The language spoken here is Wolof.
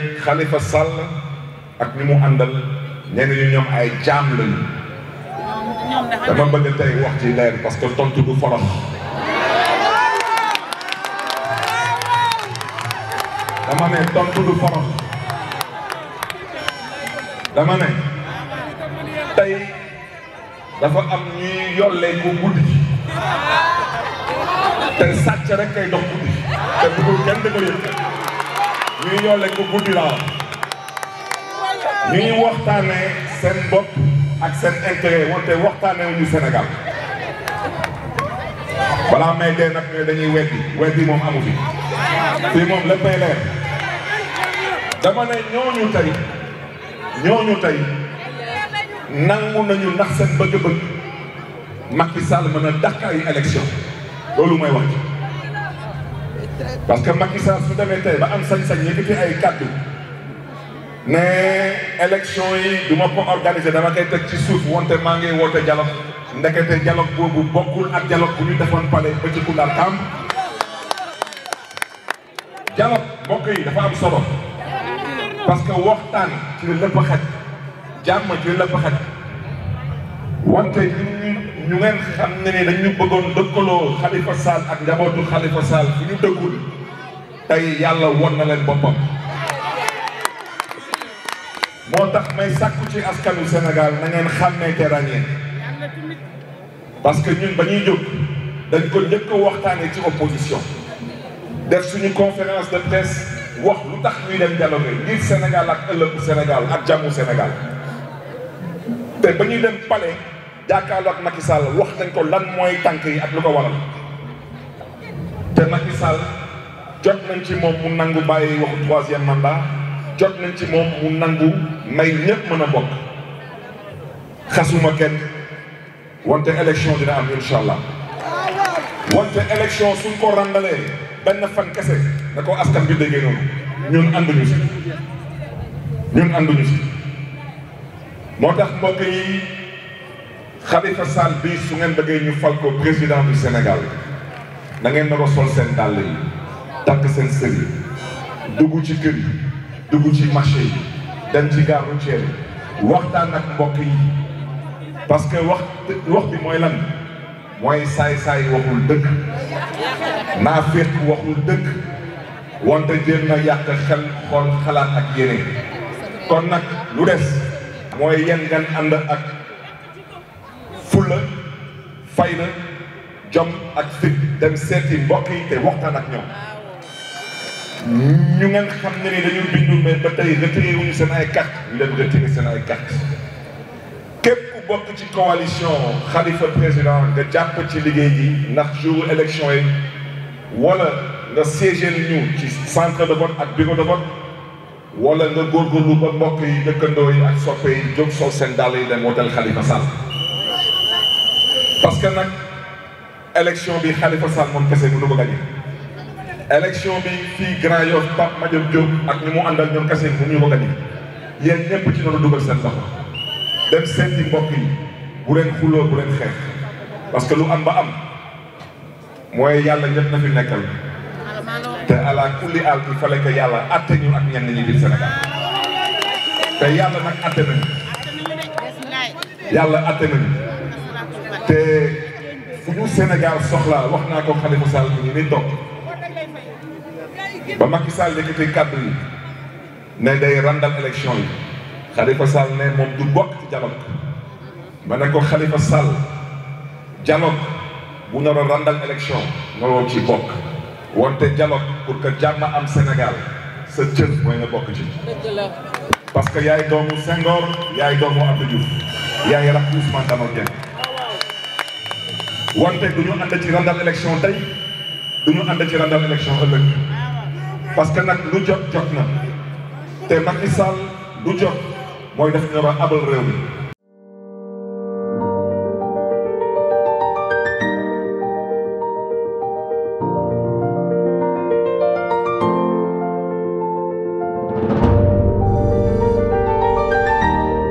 Khalifa Sall ak ñi mu àndal nee nañu ñoom ay jaam lañu dama bëgg tey wax ci leer parce que tontu du forox dama ne tontu du forox dama ne tey dafa am ñuy yollee ko guddi te sàcc rek kay dox guddi te bëggul kenn di ko yëg ñuy yollee ko guddi laa ñuy waxtaanee seen bopp ak seen intérêt wante waxtaanee wu ñu Sénégal balaa may dee nag ne dañuy weddi weddi moom amu fi fii moom léppay leer dama ne ñooñu tey ñooñu tey nangu nañu ndax seen bëgg-bëgg Macky Sall mën a dàq ay élection loolu mooy wax parce que Macky Sall su demee tey ba am sañ-sañ yëkkati ay kàddu ne élection yi du ma ko organiser dama koy teg ci suuf wante maa ngi woote dialogue ndekete dialogue boobu bokkul ak dialogue bu ñu defoon pale ba ci Koundar Kamb dialogue mbokk yi dafa am solo parce que waxtaan ci la lépp xaj jàmm ci la lépp xaj wante ñu ñu ngeen xam ne ni dañu bëggoon dëkkaloo Khalifa Sall ak njabootu Khalifa Sall fu ñu dëkkul tey yàlla won na leen boppam moo tax may sàkku ci askanu Sénégal na ngeen xàmmee te ràññee parce que ñun ba ñuy jóg dañ ko njëkk a waxtaanee ci opposition def suñu conférence de presse wax lu tax ñuy dem dialogue ngir Sénégal ak ëllëgu Sénégal ak jàmmu Sénégal te ba ñuy dem palais jàkkaarloo ak Macky Sall wax nañ ko lan mooy tànk yi ak lu ko waral te Macky Sall jot nañ ci moom mu nangu bàyyi waxu troisième mandat jot nañ ci moom mu nangu may ñëpp mën a bokk xasuma kenn wante élection dina am incha allah wante élection suñ ko randalee benn fan kese na ko askan bi déggee noonu ñun ànduñu si ñun ànduñu si moo tax mbokk yi Khalifa Sall bi su ngeen bëggee ñu fal ko président du Sénégal da ngeen nar a sol seen dàll yi takk seen sër yi dugg ci kër yi dugg ci marché yi dem ci gare routière yi waxtaan ak mbokk yi parce que wax wax bi mooy lan mooy saay-saay waxul dëgg naa féq waxul dëgg wante jéem na yàq xel xool xalaat ak yéene kon nag lu des mooy yéen ngeen ànd ak fulla fayda jom ak fit dem seeti mbokk yi te waxtaan ak ñoom ñu ngeen xam ne ni dañu bindu mais ba tey retiré wuñu seen ay carte ñu leen retiré seen ay carte képp ku bokk ci coalition Khalifa président nga jàpp ci liggéey gi ndax jour élection yi wala nga siégé ñu ci centre de vote ak bureau de vote wala nga góorgóorlu ba mbokk yi dëkkandoo yi ak soppe yi jóg sol seen dàll yi dem wooteel Khalifa Sall parce que nag élection bi Khalifa Sall moom kese mënu ko gagné élection bi fii Grand Yoff Pape Madiop Diop ak ñi mu àndal ñoom kese mënuñu ko gagné yéen ñëpp ci noonu dugal seen loxo dem seeti mbokk yi bu leen xuloo bu leen xeex parce que lu am ba am mooy yàlla ñëpp na fi nekkal te ala kulli al il fallait que yàlla atte ñu ak ñenn ñi biir Sénégal te yàlla nag atte nañu yàlla atte nañu te fu ñu Sénégal soxla wax naa ko Khalifa Sall ñu ni toog ba Macky Sall yëkkati kàddu yi ne day randal élection yi Khalifa Sall ne moom du bokk ci dialogue ma ne ko Khalifa Sall dialogue bu nar a randal élection nga ci bokk wante dialogue pour que jàmm am Sénégal sa cër mooy nga bokk ci parce que yaay doomu Senghor yaay doomu Abdou Diouf yaay rakk Ousmane Tanor Dieng wante du ñu ànd ci randal élection tey du ñu ànd ci randal élection ëllëg parce que nag lu jot jot na te Macky Sall lu jot mooy def ñu war a abal réew mi